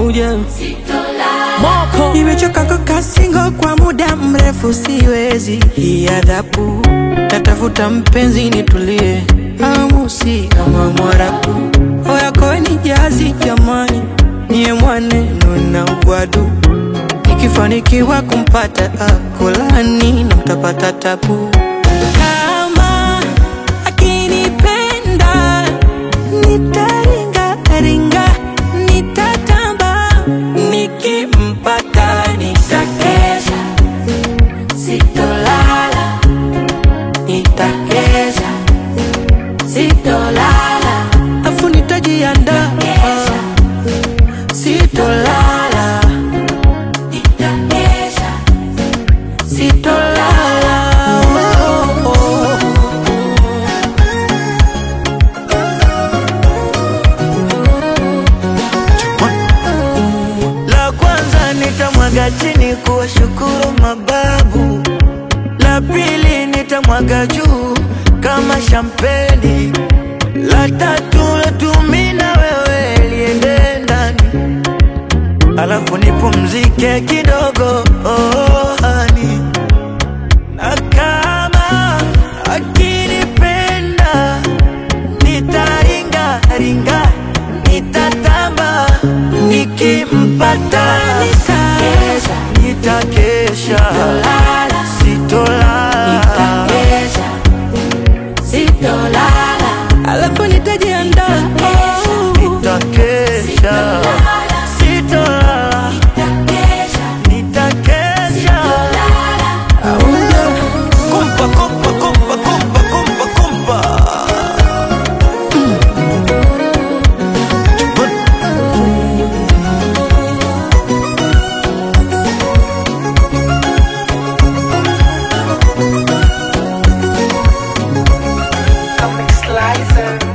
auja moko Nimechoka kukaa single kwa muda mrefu, siwezi hii adhabu. Natafuta mpenzi nitulie, amu si kama Mwarabu. Oya koeni jazi jamani, niye mwaneno na ugwadu. Nikifanikiwa kumpata akolani na mtapata tabu. Kama akinipenda nitaringa ringa, nitatamba nikimpata nitakesha, sitolala, nitakesha, sitolala, afu nitajiandaa, sitolala, nitakesha, sitolala. Oh, oh, oh. La kwanza nitamwaga chini kuwashukuru mababu, la pili nitamwaga juu kama shampeni, la tatu latumi na wewe liende ndani, alafu nipumzike kidogo oh, hani na kama akinipenda nitaringa ringa nitatamba nikimpata Nitakesha. nitakesha sitolala Alafu nitajiandaa nitakesha sitolala nitakesha kumpa kumpa kumpa kumpa kumpa kumpa Comic Slicer.